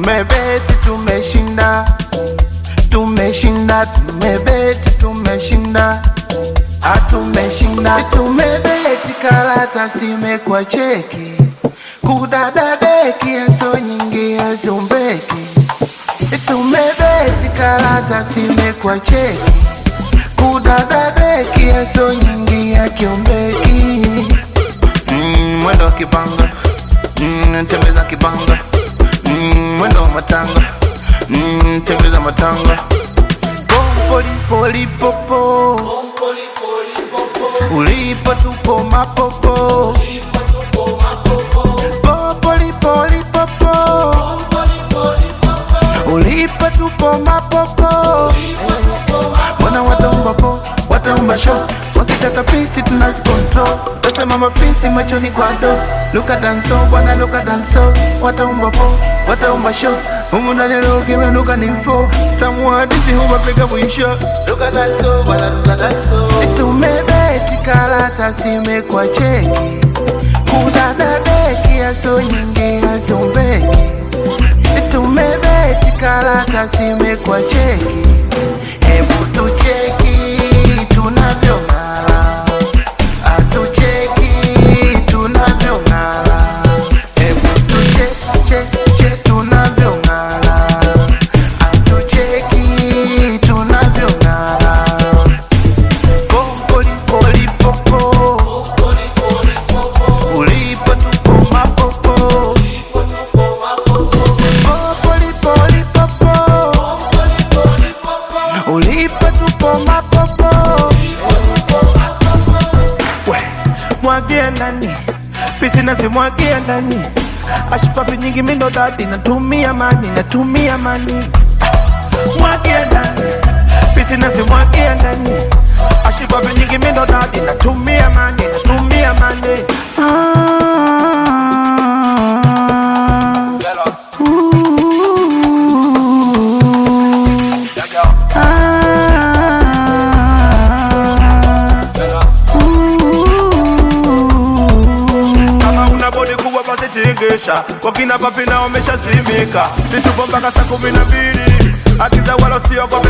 tumebeti tumeshinda tumeshinda tumebeti tumeshinda atumeshinda tumebeti karata simekwa cheki kudadadeki yaso nyingi yazombeki tumebeti karata simekwa cheki kudadadeki yaso nyingi yakiombeki mm, mwendo wa kibanga mm, tembeza kibanga mm, mwendo wa matanga mm, tembeza matanga pompolipolipopo ulipo tupo mapopo popolipolipopo ulipo tupo mapopo Mbona wataomba po, wataomba show Wakitaka pisi tunazikontrol Tasema mafisi machoni kwa do Luka danso, bwana luka danso Wataomba po, wataomba show Humu ndani leo kimenuka ni mfo Tamu hadithi huwapiga mwisho Luka danso, bwana luka danso Tumebeti karata simekwa cheki Kudadadeki yaso nyingi yazombeki tumebeti karata simekwa cheki hebu tucheki tunavyong'ala atucheki tunavyong'ala hebu tuchecheche tunavyong'ala atucheki tunavyong'ala pompolipolipopo ulipo tupo mapopo Popolipolipopo. ulipo tupo mapopo we mwagia ndani pisi nazimwagia ndani ashipapi nyingi mindo dadi natumia mani natumia mani mwagia ndani pisi nazimwagia ndani ashipapi nyingi mindo dadi natumia mani natumia mani ah. kama una bodi kubwa basi tingisha wakina papi na wameshazimika vitupo mpaka saa kumi na mbili akiza wala siogopa